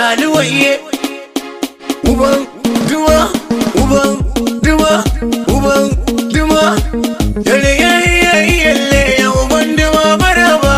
laluwaye uban duma uban duma uban duma yare yayi yalle ya uban duma maraba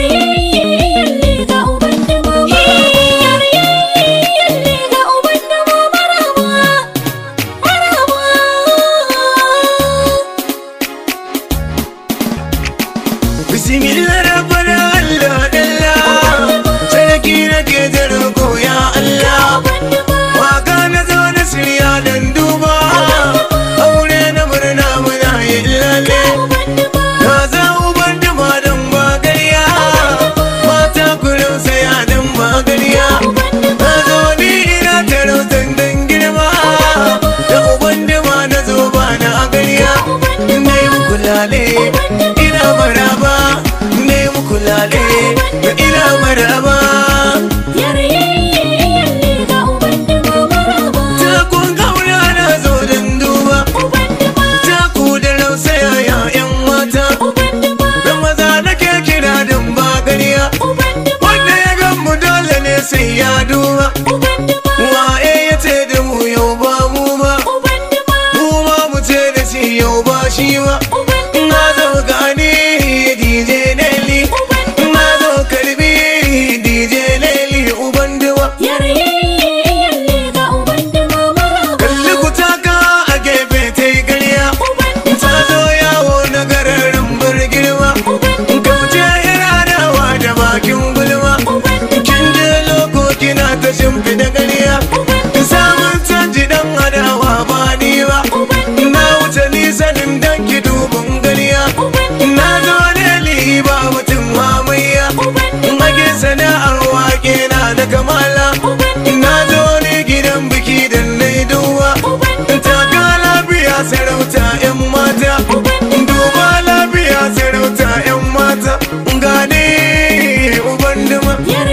bismillah rabbana allah allah sarki nake da roƙo ya allah waka na zo na shirya dan duba aure na murna muna yi lalle na za uban duma dan bagariya mata kullum saya dan bagariya na zo ni ina tarautan dan girma da uban duma na zo ba na gariya na yi muku lale ina maraba na yi muku lale ina maraba takun kauna na zo dan duba taku da rausaya ya yan mata da maza nake kira dan bagariya wanda ya gan mu dole ne sai ya duba waye ya ce da mu yau ba mu ba mu ma mu ce da shi yau ba shi ba na zo gani DJ Nelly na zo karbi DJ Nelly uban duwa kalli ku taka a gefe ta yi ƙarya ta zo yawo na gararin bar girma kauce iradawa da bakin gulma kin je loko kina ta shimfiɗa ƙarya samun canji dan adawa ba ni ba na wuce nisanin dan ki dubin ƙarya na zo ne ba mutum mamayya mage sana'ar wake na da kamala na zo ne gidan biki da na yi duwa taka lafiya sarauta 'yan mata duba lafiya sarauta 'yan mata gane uban duma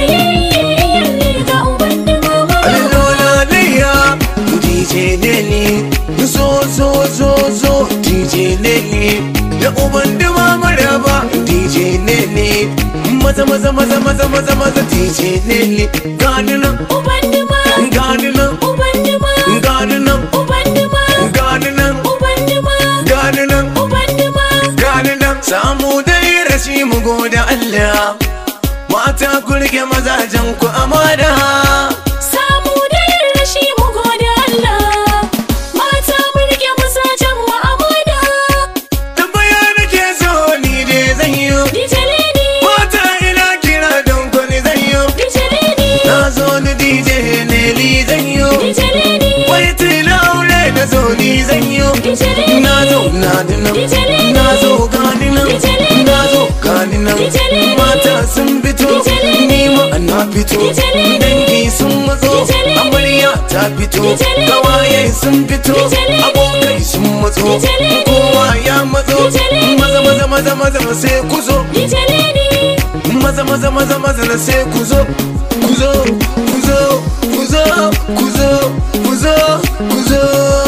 Allola layya DJ Nelly zo zo zo zo DJ Nelly da uban duma maraba DJ Nelly maza maza maza maza maza maza DJ Nelly gani nan gani nan gani nan gani nan gani nan gani nan samu dai rashi mu goda Allah mata ku rike mazajen ku amana Samu da yin rashi mu gode Allah, mata mu rike mazajen mu amana. tambaya nake so ni dai zan yi DJ Lady, mata ina kira don ku ni zan yi DJ Lady, na zo ni DJ Nelly zan yi DJ Lady, wai tila aure da zo ni zan yi DJ Lady, na zo na dinan na zo gani nan na zo gani nan mata sun fito ni ma na fito dangi sun matso amarya ta fito gawaye sun fito abokai sun matso kowa ya matso maza maza maza maza sai ku zo DJ Lady, maza maza maza maza na sai ku zo ku zo ku zo ku zo ku zo ku zo ku zo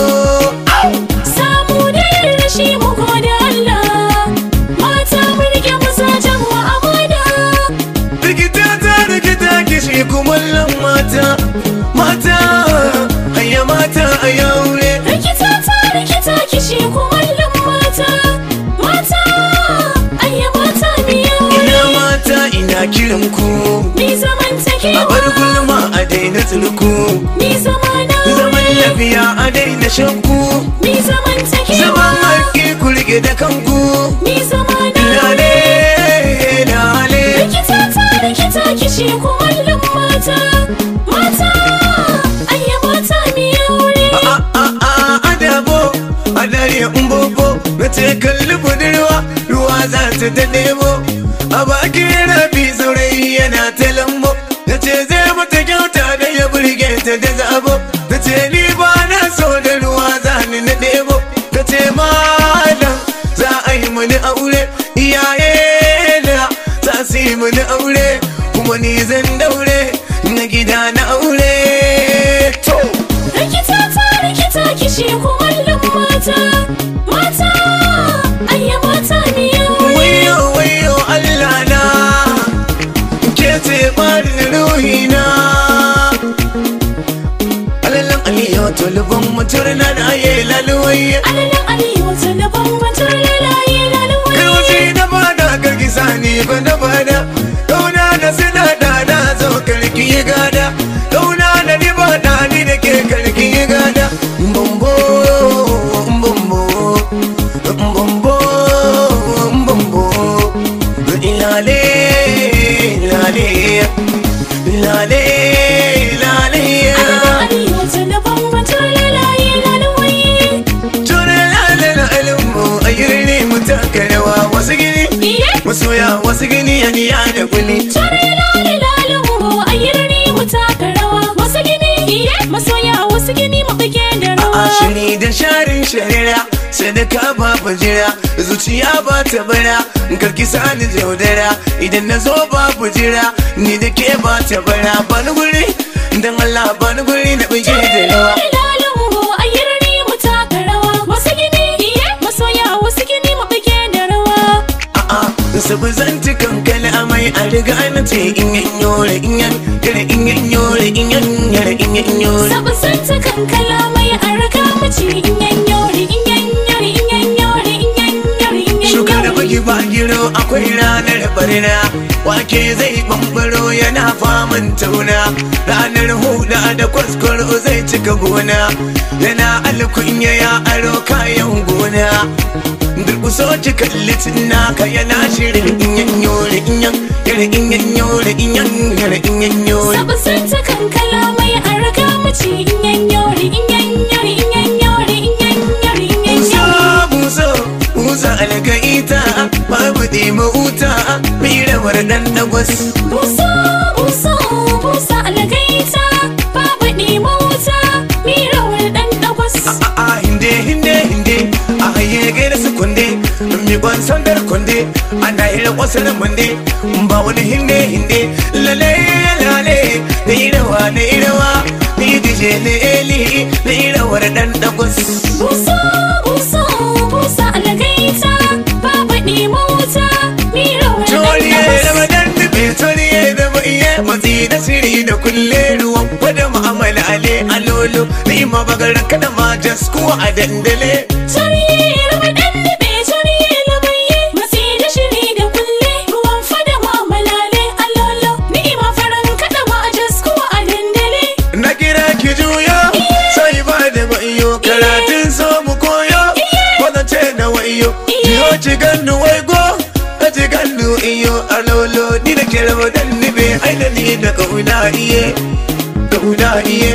samu da yin rashi mu gode Allah, mata mu rike mazajen mu amana. rikita ta rikita kishi kumallon mata mata hayya mata a yaure Rikita ta rikita kishi kumallon mata, mata, ayya mata biya ina mata ina kiran ku Ni zaman take a bar gulma a daina tsulku Ni zamana zaman lafiya a daina shakku Ni zaman take zaman haƙi ku rike da kanku Ni zamana lale lale Rikita ta rikita kishi kumallon mata Mata Ayya mata mi aure a a a adabo a dare in bobo na ce kalli budurwa ruwa za ta ta nemo a bakin rafi saurayi yana ta lambo na ce zai mata kyauta da ya burge ta da zabo ta ce ni ba na so da ruwa za ni na nemo ta ce malam za a yi mani aure iyaye na za su yi mani aure kuma ni zan daure na gida na aure to Rikita ta rikita kishi kumallon mata Mata Ayya mata mi aure wayo wayo Allah na ke ce bani ruhina Bambo, bambo, lale, lale, lale, lale. Arewa talabon mutum lalaye lalwaye. Tura lale lalinmu a yirni mu taka rawa wasu gini, Iye. masoya wasu gini ya niya da kuli. Tare lale lalinmu a yirni mu taka rawa. Wasu gini, iye. Masoya wasu gini mu bige da rawa. A shiri da sharin sharira, sadaka babu jira, zuciya ba ta bara, karki sani jaudara, idan na zo babu jira, ni da ke ba ta bara, bani guri, dan Allah bani guri na bige da rawa. Lale lalinmu a yirni mu taka rawa. Wasu gini, iye. Masoya wasu gini mu bige da rawa. A'a, sabu zan ci kankana amai a riga na ce in yan yore in yan yare in yan yore in yan yare in yan yore. Sabu santa kankala mai arka mace in yanyori in yanyori in yanyori in yanyori in Shuka da yanyori. baki ba giro akwai ranar barna Wake zai bambaro yana faman tauna Ranar huda da kwaskwaro zai cika gona Yana alkunya ya aro kayan gona Durkuso ki kalli naka yana shirin inyan yore inyan Yare inyan yore inyan yare inyan yore Sabu santa kankala mai arka mace in yanyori in yanyori in yanyori in yanyori in Buso, yanyori. buso, busa algaita Babu ɗima wuta, mirawar ɗan dagwas Busa busa busa algaita babu ɗima wuta mirawar ɗan ɗagwas. a hinde hinde hinde a haye gaira su kunde mi kwan sandar kunde ana hira kwasar munde ba wani hinde hinde lale lale na irawa na irawa ni dije na eli na irawar dan dagwas Busa busa busa algaita babu ɗima wuta mirawar ɗan toriye da ɗagwas. madan dube toriye da maiye matsi da siri da kulle ruwan gwada mu'amala ale alolo ni ma bagar kada ma jasku a dandale Tarihi ramadan da bai tarihi lamaye matsi da shiri da kulle ruwan fada ma malale alolo ni'ima faran kada ma a jaskuwa a dandale. Na kira ki juyo sai ba da wayo karatun so mu koyo wanda ce na wayo yo ci gannu wai go ka ci gannu iyo alolo ni da kira wadan ni be ai da ni da kauna iye kauna iye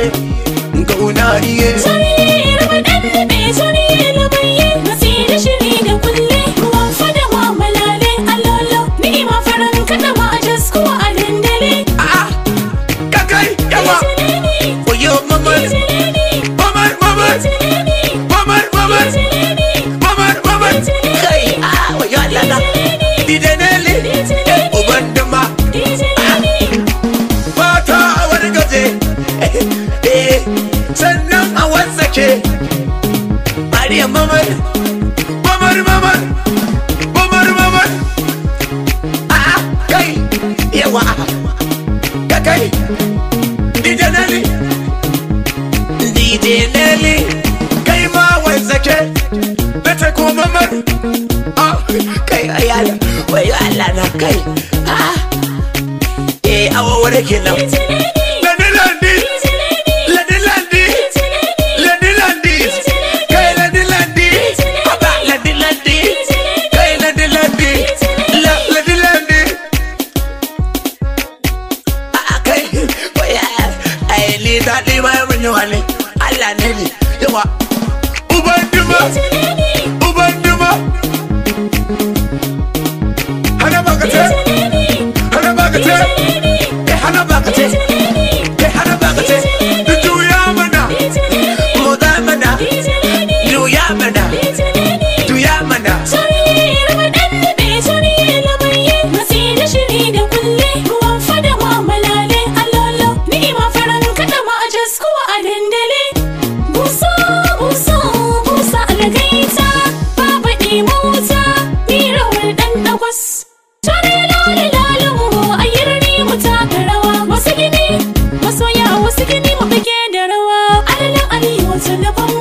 kauna iye Tarihi ramadan da bai tarihi lamaye matsi da shiri da kulle ruwan fada ma malale alolo ni'ima faran kada ma a jaskuwa a dandale. a'a kakai yawa Itileni, wayo mamar itileni, mamar mamar itileni, mamar mamar itileni, mamar mamar kai a wayo Allah na didanele uban dama itileni. fata a wargaje eh sannan a watsake mariya mamar mamar mamar mamar mamar a kai yawa ka kai dj nelly dj nelly kai ma watsake na ta ko mamar ah kai ayala wayo Allah na kai ah eh awa wani kenan Landi Landi Landi Landi Landi Landi Kai Landi Landi Aba Landi Landi Kai Landi Landi La Landi Landi Ah kai Oya Ai ni daɗi ma ya mun yawa ne Allah ne ne yawa Uban duma Uban duma Hana bakate Hana bakate Kai hana bakate Kai hana bakate Juya mana Muda mana Juya mana Juya mana Wasu gini mu bige da rawa, alalan aliyu wata laban